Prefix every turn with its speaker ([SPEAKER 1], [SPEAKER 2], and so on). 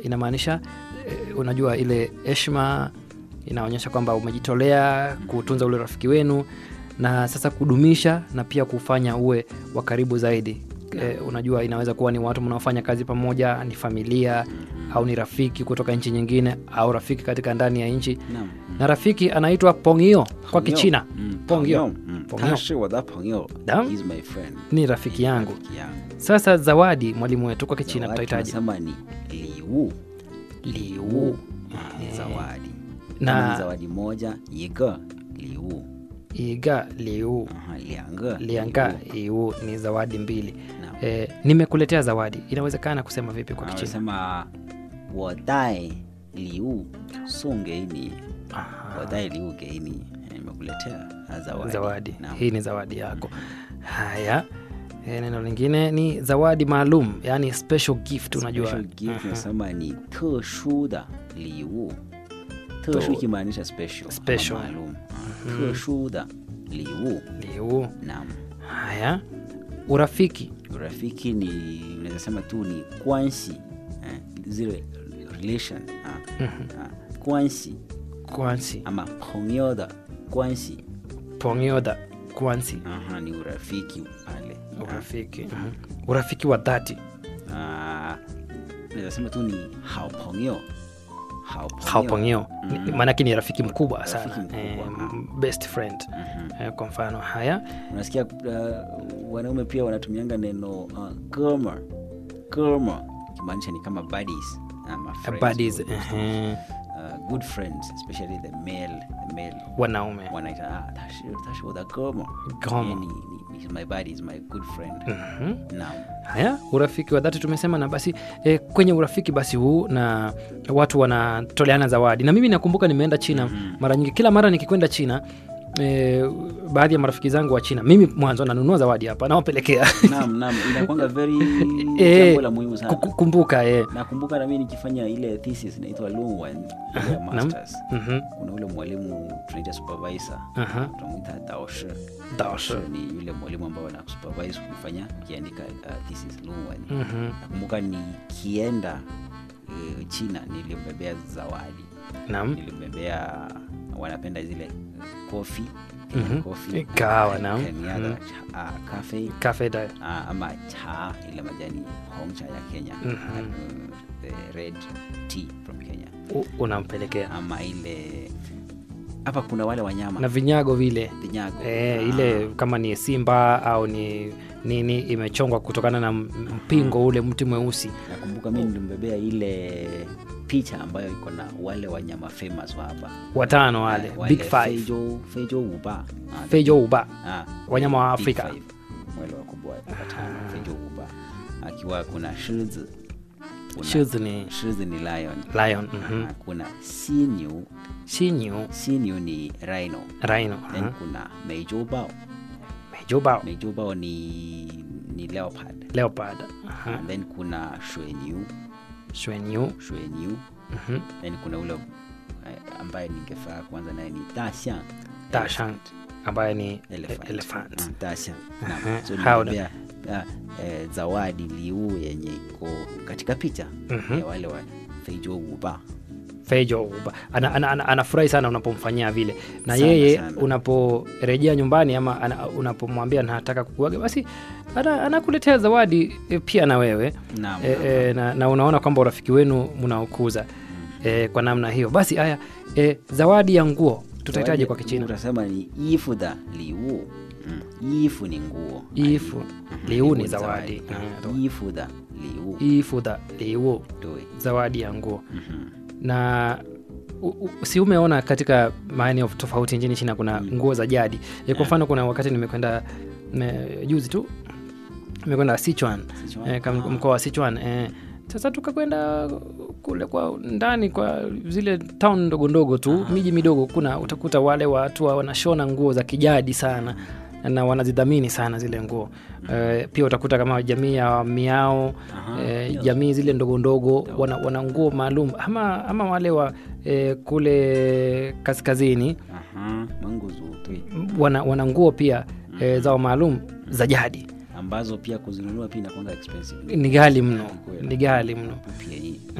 [SPEAKER 1] inamaanisha eh, unajua ile heshima inaonyesha kwamba umejitolea kutunza ule rafiki wenu na sasa kudumisha na pia kufanya uwe wa karibu zaidi e, unajua inaweza kuwa ni watu mnaofanya kazi pamoja ni familia au ni rafiki kutoka nchi nyingine au rafiki katika ndani ya nchi
[SPEAKER 2] Naam.
[SPEAKER 1] na rafiki anaitwa pongio kwa
[SPEAKER 2] 朋友
[SPEAKER 1] kichina
[SPEAKER 2] 嗯
[SPEAKER 1] pongio
[SPEAKER 2] 嗯
[SPEAKER 1] 朋友
[SPEAKER 2] 他是我的朋友
[SPEAKER 1] Naam.
[SPEAKER 2] He's my friend
[SPEAKER 1] ni rafiki yangu
[SPEAKER 2] Rafiki yangu.
[SPEAKER 1] sasa zawadi mwalimu wetu kwa kichina
[SPEAKER 2] Zawadi
[SPEAKER 1] tutahitaji
[SPEAKER 2] tunasema ni liu
[SPEAKER 1] liu
[SPEAKER 2] ni zawadi
[SPEAKER 1] Na-
[SPEAKER 2] Kama ni zawadi moja iga liu
[SPEAKER 1] iga liu
[SPEAKER 2] Aha, lianga
[SPEAKER 1] lianga
[SPEAKER 2] liu.
[SPEAKER 1] iu ni zawadi mbili
[SPEAKER 2] Naam.
[SPEAKER 1] e, nimekuletea zawadi inawezekana kusema vipi kwa
[SPEAKER 2] Ah,
[SPEAKER 1] kichina
[SPEAKER 2] wanasema 我带礼物送给你
[SPEAKER 1] Aha.
[SPEAKER 2] 我带礼物给你 nimekuletea zawadi,
[SPEAKER 1] zawadi
[SPEAKER 2] Naam.
[SPEAKER 1] hii ni zawadi yako haya e, neno lingine ni zawadi maalum yani special gift unajua
[SPEAKER 2] Special gift
[SPEAKER 1] Aha.
[SPEAKER 2] nasema ni 特殊的礼物特殊ikimaanisha special ama
[SPEAKER 1] Special.
[SPEAKER 2] maalum Ah, 特殊的礼物
[SPEAKER 1] liu
[SPEAKER 2] naam
[SPEAKER 1] haya urafiki
[SPEAKER 2] urafiki ni unaweza sema tu ni kwansi eh, zile relation ah, ah, kwansi
[SPEAKER 1] kwansi
[SPEAKER 2] ama 朋友的关系
[SPEAKER 1] pongyoda kwansi
[SPEAKER 2] aha ni urafiki pale
[SPEAKER 1] urafiki mhm. urafiki wa dhati
[SPEAKER 2] Ah, naweza sema tu ni 好朋友好朋友
[SPEAKER 1] haupongio
[SPEAKER 2] Mhm.
[SPEAKER 1] maanake ni rafiki mkubwa
[SPEAKER 2] Rafiki
[SPEAKER 1] sana
[SPEAKER 2] mkubwa,
[SPEAKER 1] eh,
[SPEAKER 2] ah.
[SPEAKER 1] best friend
[SPEAKER 2] Mhm.
[SPEAKER 1] eh, kwa mfano haya
[SPEAKER 2] unasikia uh, wanaume pia wanatumianga neno uh, goma goma kimaanisha ni kama buddies ama friends,
[SPEAKER 1] buddies
[SPEAKER 2] good,
[SPEAKER 1] ehe,
[SPEAKER 2] uh, good friends especially the male the male
[SPEAKER 1] wanaume
[SPEAKER 2] wanaita ah, tashi tashi with a goma
[SPEAKER 1] Goma.
[SPEAKER 2] Yeye ni, ni, he's my buddy is my good friend
[SPEAKER 1] Mhm.
[SPEAKER 2] naam
[SPEAKER 1] haya urafiki wa dhati tumesema na basi e, kwenye urafiki basi huu na watu wanatoleana zawadi na mimi nakumbuka nimeenda china
[SPEAKER 2] Mhm.
[SPEAKER 1] mara nyingi kila mara nikikwenda china e, baadhi ya marafiki zangu wa china mimi mwanzo nanunua zawadi hapa nawapelekea
[SPEAKER 2] naam naam inakwanga very
[SPEAKER 1] Eh,
[SPEAKER 2] jambo la muhimu sana
[SPEAKER 1] Kuku- kumbuka e.
[SPEAKER 2] nakumbuka na mimi nikifanya ile thesis inaitwa Lungwan ya masters
[SPEAKER 1] Mhm.
[SPEAKER 2] kuna ule mwalimu tunaita supervisor
[SPEAKER 1] Aha.
[SPEAKER 2] tunamwita daoshi
[SPEAKER 1] Daoshi.
[SPEAKER 2] ni yule mwalimu ambao ana supervise kufanya ukiandika uh, thesis Lungwan
[SPEAKER 1] Mhm.
[SPEAKER 2] nakumbuka nikienda uh, China nilimbebea zawadi
[SPEAKER 1] Naam.
[SPEAKER 2] nilimbebea wanapenda zile kofi
[SPEAKER 1] Mhm.
[SPEAKER 2] kofi
[SPEAKER 1] Kahawa, naam.
[SPEAKER 2] kaniada
[SPEAKER 1] Mhm.
[SPEAKER 2] uh, cafe
[SPEAKER 1] Cafe da.
[SPEAKER 2] Ah, ama cha ile majani hongcha ya kenya
[SPEAKER 1] Mhm.
[SPEAKER 2] uh, the red tea from kenya
[SPEAKER 1] U- unampelekea
[SPEAKER 2] ama ile hapa kuna wale wanyama
[SPEAKER 1] na vinyago vile
[SPEAKER 2] vinyago
[SPEAKER 1] e,
[SPEAKER 2] Ah,
[SPEAKER 1] ile kama ni simba au ni nini imechongwa kutokana na m- mpingo ule mti mweusi
[SPEAKER 2] nakumbuka mi nilimbebea ile picha ambayo iko na wale wanyama famous wa hapa
[SPEAKER 1] watano wale
[SPEAKER 2] Ah,
[SPEAKER 1] big five
[SPEAKER 2] Feijo- Feijo uba Ah,
[SPEAKER 1] fejo uba
[SPEAKER 2] ah,
[SPEAKER 1] wanyama wa
[SPEAKER 2] big
[SPEAKER 1] Afrika.
[SPEAKER 2] five. wale wakubwa watano
[SPEAKER 1] Ah.
[SPEAKER 2] Feijo uba akiwa kuna shizi kuna-
[SPEAKER 1] shizi ni
[SPEAKER 2] shizi ni lion
[SPEAKER 1] lion mhm.
[SPEAKER 2] Ah, kuna siniu
[SPEAKER 1] shinyu
[SPEAKER 2] siniu ni rhino
[SPEAKER 1] rhino
[SPEAKER 2] then
[SPEAKER 1] aha.
[SPEAKER 2] kuna meijobao
[SPEAKER 1] mejubao
[SPEAKER 2] meijobao ni ni leopard
[SPEAKER 1] leopard aha.
[SPEAKER 2] and then kuna shwenyu
[SPEAKER 1] shwenyu
[SPEAKER 2] shwenyu
[SPEAKER 1] mhm.
[SPEAKER 2] then kuna ule eh, ambaye ningefaa kwanza naye ni dasha
[SPEAKER 1] Dachshund ambaye ni
[SPEAKER 2] elephant,
[SPEAKER 1] elephant.
[SPEAKER 2] Mm, dasha
[SPEAKER 1] Aha.
[SPEAKER 2] Naam. so
[SPEAKER 1] How
[SPEAKER 2] nilibebea ah, eh, zawadi liu yenye iko katika picha
[SPEAKER 1] Mhm.
[SPEAKER 2] ya wale wa feijo uba
[SPEAKER 1] fejo uba ana, ana, ana, anafurahi sana unapomfanyia vile na
[SPEAKER 2] Sana,
[SPEAKER 1] yeye
[SPEAKER 2] sana.
[SPEAKER 1] unaporejea nyumbani ama ana, unapomwambia nataka kukuaga basi ana- anakuletea zawadi e, pia na wewe
[SPEAKER 2] naam
[SPEAKER 1] e, e, na, na unaona kwamba urafiki wenu mnaokuza e, kwa namna hiyo basi haya e, zawadi ya nguo tutahitaji
[SPEAKER 2] Zawadi-
[SPEAKER 1] kwa kichina
[SPEAKER 2] utasema ni ifu da liu mm. ifu ni nguo
[SPEAKER 1] ifu
[SPEAKER 2] Mhm.
[SPEAKER 1] liu ni zawadi
[SPEAKER 2] Mm. ifu da liu
[SPEAKER 1] ifudha liu
[SPEAKER 2] Doi.
[SPEAKER 1] zawadi ya nguo
[SPEAKER 2] Mhm.
[SPEAKER 1] na u, u, si umeona katika maeneo tofauti nchini china kuna nguo za jadi e, kwa mfano kuna wakati nimekwenda me- juzi tu nimekwenda sichuan
[SPEAKER 2] Sichuan?
[SPEAKER 1] e,
[SPEAKER 2] Ah.
[SPEAKER 1] mkoa wa sichuan e, sasa tukakwenda kule kwa ndani kwa zile town ndogo ndogo tu miji midogo kuna utakuta wale watu wa- wanashona nguo za kijadi sana na wanazidhamini sana zile nguo e, pia utakuta kama jamii ya miao
[SPEAKER 2] Aha.
[SPEAKER 1] e, jamii zile ndogo ndogo wana, wana nguo maalum ama, ama wale wa e, kule kaskazini
[SPEAKER 2] Aha. manguzu tui
[SPEAKER 1] wana, wana nguo pia e, zao maalum za jadi
[SPEAKER 2] ambazo pia kuzinunua pia inakwanga expensive
[SPEAKER 1] ni ghali mno
[SPEAKER 2] Kweli.
[SPEAKER 1] ni ghali mno
[SPEAKER 2] pia hii